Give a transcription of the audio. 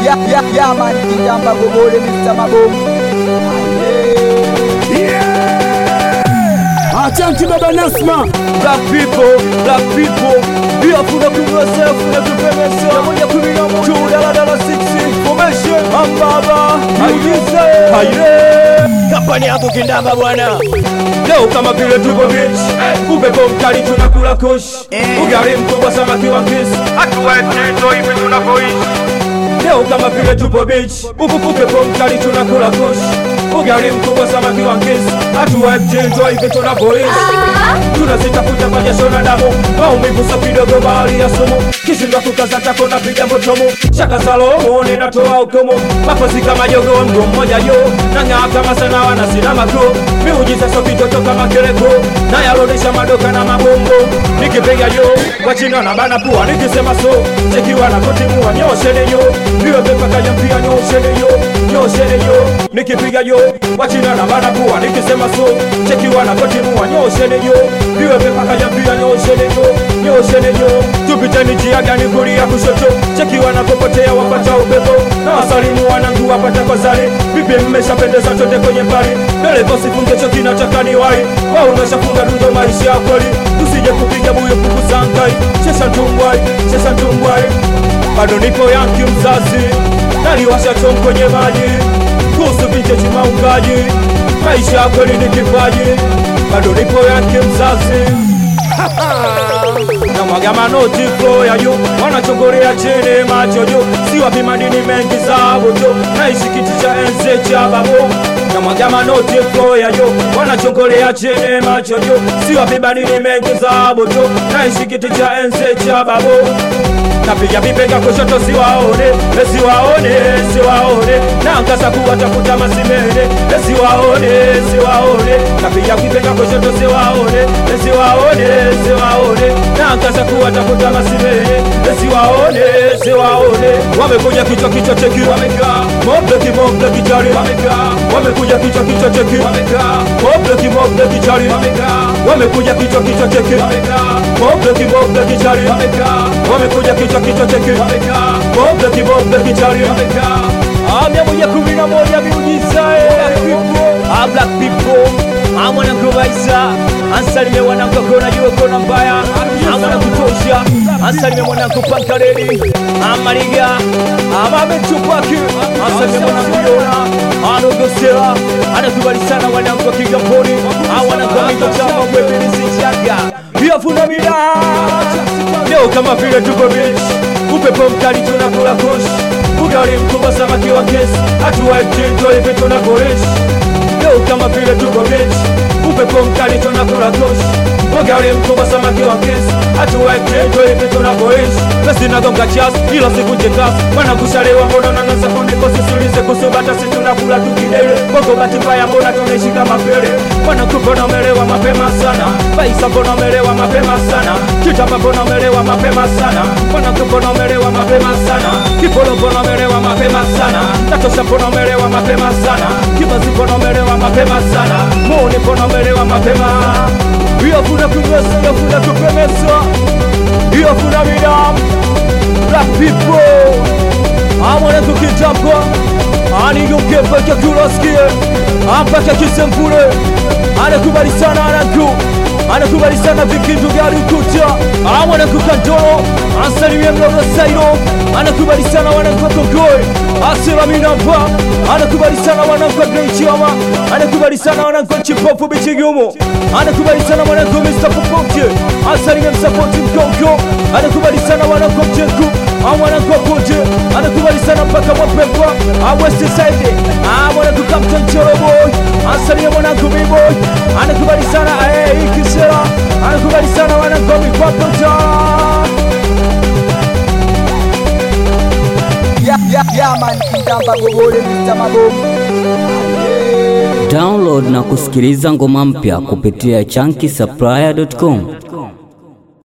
ya, ya, ya man kijamba gobole Mr. Mabomu Asante baba Nasma. Black people, black people, be a fool of yourself, and to premise, I'm on your criminal, two dollar dollar six information, I'm Baba, Ayize, Aye. Kampani yako kindamba bwana leo kama vile tuko beach upepo mkali tunakula kush ugali mkubwa samaki wa kiss hatuwaeteto hivi tunavyoishi leo kama vile tupo beach upepo mkali tunakula kush ugali mkubwa samaki wa kiss hatuwaeteto hivi tunavyoishi tunazitafuta kwa jasho na damu maumivu sa kidogo bahari ya sumu kishinda kukaza tako na piga motomo shaka salomo ninatoa hukumu mapozi kama jogo mgo mmoja jo nang'aa kama sana wana sina mako miujiza so kitoto kama kereko nayarudisha madoka na mabombo nikipiga jo kwa china na bana pua nikisema so chekiwa na kutimua nyoshene yo niwe pepaka ya pia nyoshene yo nyoshene yo nikipiga yo kwa china na bana pua nikisema so chekiwa na kutimua nyoshene yo niwe pepaka ya pia nyoshene yo nyoshene yo tupiteni njia gani kulia kushoto chekiwa na popotea wapata upepo na wasalimu wanangu wapata kwa zari vipi mmeshapendeza chote kwenye pari dereva sifunge choki na chakani wai wao umeshafunga dundo maisha ya kweli tusije kupiga buyo kukusangai chesha tumbwai chesha tumbwai bado nipo yanki mzazi naliwasha chom kwenye maji kuhusu vinjeji maungaji maisha ya kweli ni kipaji bado nipo yanki mzazi na mwaga manoti flow ya juu wanachongorea chini macho juu si wapi madini mengi zabu tu naishi kiti cha enzi cha babu na mwaga manoti flow ya juu wanachongorea chini macho juu si wapi madini mengi zabu tu naishi kiti cha enzi cha babu napiga vipega kushoto siwaone siwaone siwaone naangaza kuwatafuta masimene siwaone siwaone napiga vipega kushoto siwaone siwaone siwaone naangaza kuwatafuta masimene siwaone siwaone wamekuja kichwa kichwa cheki wamekaa mobleki mobleki chari wamekaa wamekuja kichwa kichwa cheki wamekaa mobleki mobleki chari wamekaa wamekuja kichwa kichwa cheki wamekaa mobleki mobleki chari wamekaa wamekuja kichwa kichwa cheki wamekaa mobleki mobleki chari wamekaa mia moja kumi na moja miujiza Ah, black people Ah, mwanangu Baisa ansalimie mwanangu akona jua kona mbaya Ah, mwanangu tosha ansalimie mwanangu pankaredi amaliga amametupaki ansalimie mwanangu yona anogosera anakubali sana wanangu wa kigamboni Ah, wanangu amigotama mwebelisichaga yafuna mida leo kama vile tuko beach upepo mkali tunakula kosh ugali mkubwa samaki wa kesi hatuwaetinto hivi tunakoishi leo kama vile tuko beach upepo mkali tunakula kosh ugali mkubwa samaki wa kesi hatuwaetinto hivi tunakoishi pesi nagonga chas ila sikunje kasi wanakushalewa mbona nanasa kuniko sisulize kusubata si tunakula tukidele bongo bati mbaya mbona tunaishi kama pele wanakupona umelewa mapema sana baisa mbona umelewa mapema sana kitapa mbona umelewa mapema sana wanakupona umelewa mapema sana kipolo mbona umelewa mapema sana natosha mbona umelewa mapema sana kibazi mbona umelewa mapema sana muni mbona umelewa mapema iyo kuna kumesa iyo kuna kupemesa iyo kuna midamu black people amwana tukitapa anigomkepeke kulasikie ampaka kisemfure anakubali sana ananku anakubali sana vikindu gari ukuta amwana kukandoro ansalimie mlono sairo anakubali sana wanankwakogoi asiraminampa anakubali sana wanankwa greichiama anakubali sana wanankwa chipofu bichigumu anakubali sana wanankwa mr popote ansalimie msapoti mkonko anakubali sana wanankwa mjenku amwanankwa pote anakubali sana mpaka mwapepwa awest side amwananku captain choroboy ansalimie mwananku biboy anakubali sana ikisera anakubali sana wanankwa mikwapota ya, ya, ya man kijamba gobole Mr. Mabomu Download na kusikiliza ngoma mpya kupitia chunky supplier.com.